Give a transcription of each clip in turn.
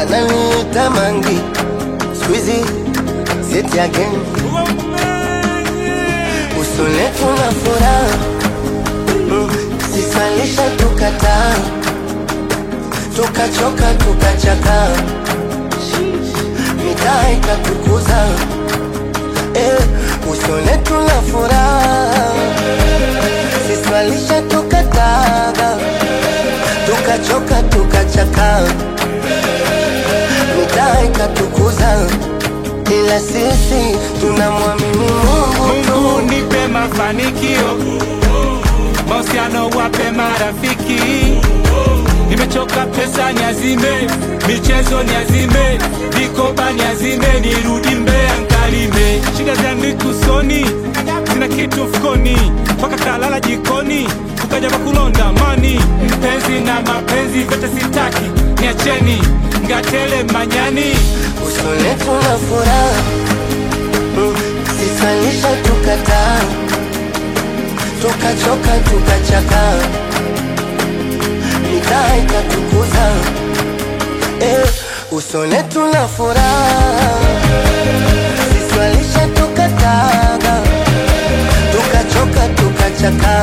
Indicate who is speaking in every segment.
Speaker 1: wananiita mangi squeezy sit again usone tuna furaha mm, sisalisha tukataa tukachoka tukachaka mitaa ikatukuza eh, usone tuna furaha sisalisha tukataga tukachoka tukachaka mitaa ikatukuza ila sisi tunamwamini Mungu tu.
Speaker 2: Mungu nipe mafanikio, mahusiano wape marafiki. Nimechoka pesa niazime, michezo niazime, vikoba niazime, nirudi Mbeya nkalime. Shida zangu usoni, sina kitu mfukoni, mpaka kalala jikoni, ukaja kulonda mani. Mpenzi na mapenzi vyote sitaki, niacheni ngatele manyani.
Speaker 1: usone tuna furaha mm, sisalisha tukataa tukachoka tukachaka mitaa ikatukuza eh, usone tuna furaha sisalisha tukataga tukachoka tukachaka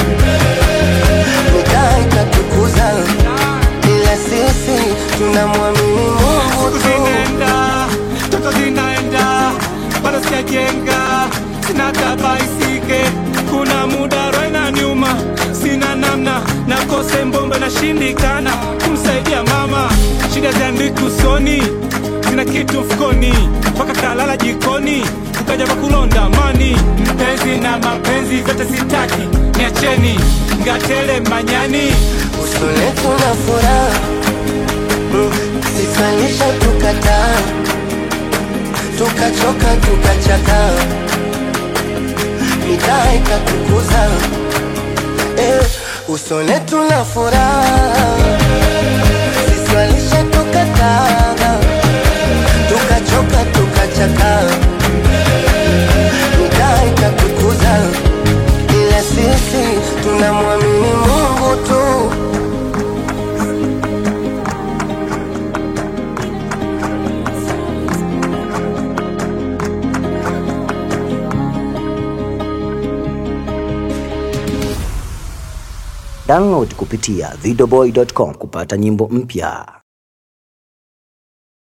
Speaker 1: mitaa ikatukuza ila sisi tunamwamini Mungu tu.
Speaker 2: zinaenda toto zinaenda bado sijajenga sina tabaisike kuna muda roho inaniuma sina namna nakose mbombe nashindikana kumsaidia mama shida ziandiki usoni sina kitu mfukoni mpaka kalala jikoni ukaja kwa kulonda mani mpenzi na mapenzi vyote sitaki niacheni ngatele manyani
Speaker 1: usone tuna furaha mm, sisalisha tukataa tukachoka tukachaka mitaa ikatukuza eh, usone tuna furaha sisalisha tukataa tukachoka tukachaka mitaa ikatukuza ila sisi tunamwamini Mungu tu.
Speaker 3: Download kupitia videoboy.com kupata nyimbo mpya.